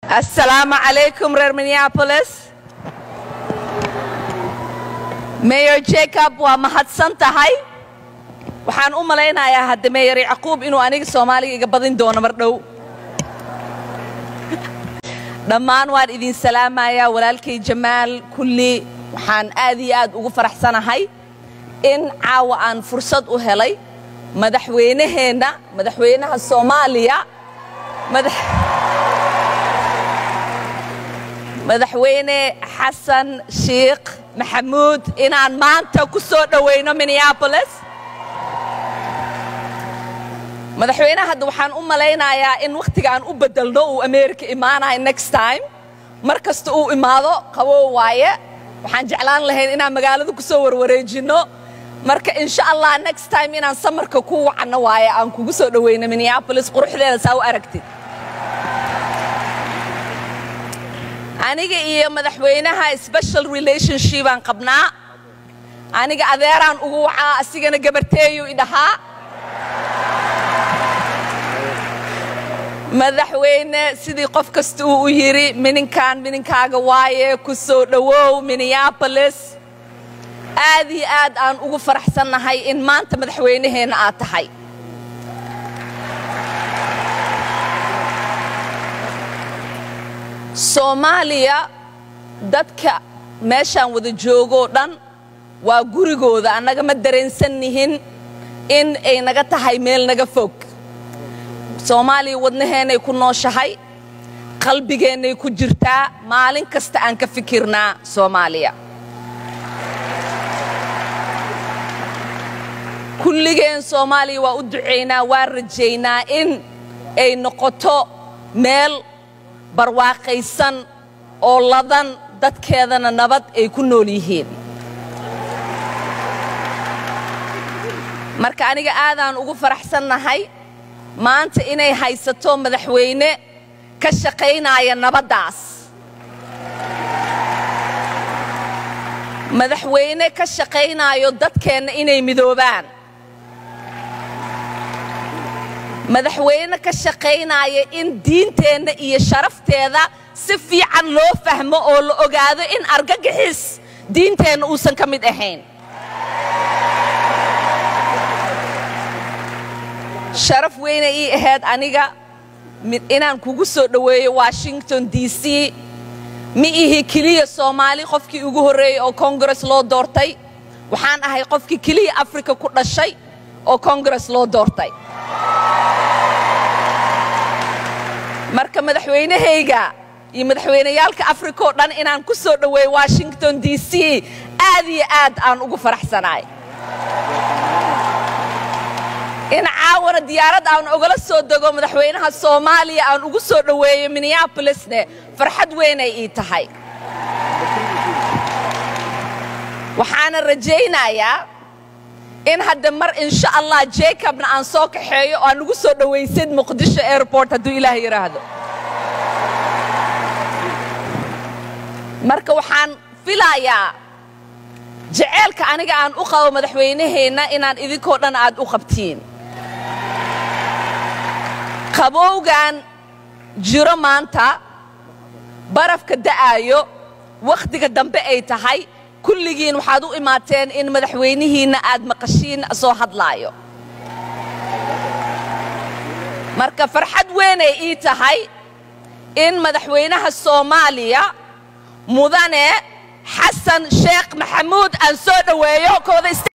assalaamu calaykum reer minneapolis mayor jacob waa mahadsan tahay waxaan u malaynayaa hadda meyer yacquub inuu aniga soomaaliga iga badin doono mar dhow dhammaan waan idin salaamayaa walaalkay jamaal kulli waxaan aad iyo aad ugu faraxsanahay in caawa aan fursad u helay madaxweynaheenna madaxweynaha soomaaliya madaxweyne xasan sheikh maxamuud inaan maanta ku soo dhowayno minneabolis madaxweynaha hadda waxaan u malaynayaa in wakhtiga aan u beddelno uu america imaanahay next time mar kasta uu imaado qabow waaye waxaan jeclaan lahayn inaan magaalada ku soo warwareejinno marka insha allah next time inaan samarka ku wacanno waaye aan kugu soo dhowayno minneabolis quruxdeeda saa u aragtid aniga iyo madaxweynaha special relationship aan qabnaa aniga adeeraan ugu wacaa asigana gabarteeyu idhahaa madaxweyne sidii qof kasta uu u yidhi mininkan mininkaaga waaye ku soo dhowow minneabolis aad iyo aad aan ugu faraxsannahay in maanta madaxweynaheenna aad tahay soomaaliya dadka meeshaan wada joogoo dhan waa gurigooda annaga ma dareensannihin in ay naga tahay meel naga fog soomaaliya wadnaheennay ku nooshahay qalbigeennay ku jirtaa maalin kasta aan ka fikirnaa soomaaliya kulligeen soomaaliya waa u ducaynaa waa rajaynaa in ay noqoto meel barwaaqaysan oo ladan dadkeedana nabad ay ku nool yihiin marka aniga aadaan ugu faraxsannahay maanta inay haysato madaxweyne ka shaqaynaya nabaddaas madaxweyne ka shaqaynaayo dadkeenna inay midoobaan madaxweyne ka shaqaynaya in diinteenna iyo sharafteeda si fiican loo fahmo oo la ogaado in argagixis diinteenna uusan ka mid ahayn sharaf weyna ii ahayd aniga inaan kugu soo dhoweeyo washington d c ma ihi keliya soomaali qofkii ugu horreeyey oo kongares loo doortay waxaan ahay qofkii keliya afrika ku dhashay oo kongares loo doortay marka madaxweynahayga iyo madaxweyneyaalka afrika oo dhan inaan ku soo dhoweeyo washington d c aad iyo aad aan ugu faraxsanaay in caawana diyaarad aan ogala soo dego madaxweynaha soomaaliya aan ugu soo dhoweeyo minneabolisne farxad weynay ii tahay waxaana rajaynayaa in hadda mar insha allah jacobna aan soo kaxeeyo oo aan ugu soo dhowaysid muqdisho airport hadduu ilaah yidhaahdo marka waxaan filayaa jaceylka aniga aan u qabo madaxweynaheenna inaan idinkoo dhan aad u qabtiin qabowgan jiro maanta barafka da'aayo wakhtiga dambe ay tahay kulligiin waxaad u imaateen in madaxweynihiinna aad maqashiin soo hadlaayo marka farxad weynay ii tahay in madaxweynaha soomaaliya mudane xasan sheekh maxamuud aan soo dhoweeyo kooda